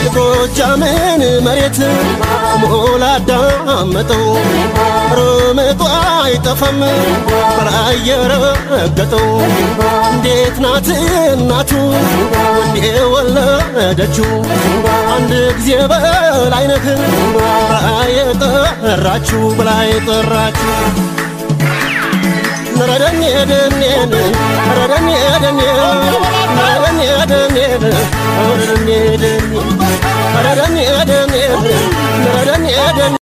የጎጃምን መሬት ሞላ አዳመጠው ርምጧ አይጠፋም በላይ የረገጠው እንዴት ናት እናቱ ወንዴ ወለደችው አንድ ጊዜ በላይነህ በላይ የጠራችሁ በላይ የጠራችሁ ረደኔ ደኔን ረደኔ ደኔ ረደኔ ደኔን ረደኔ ደኔ ረደኔ ደኔን ረደኔ ደኔ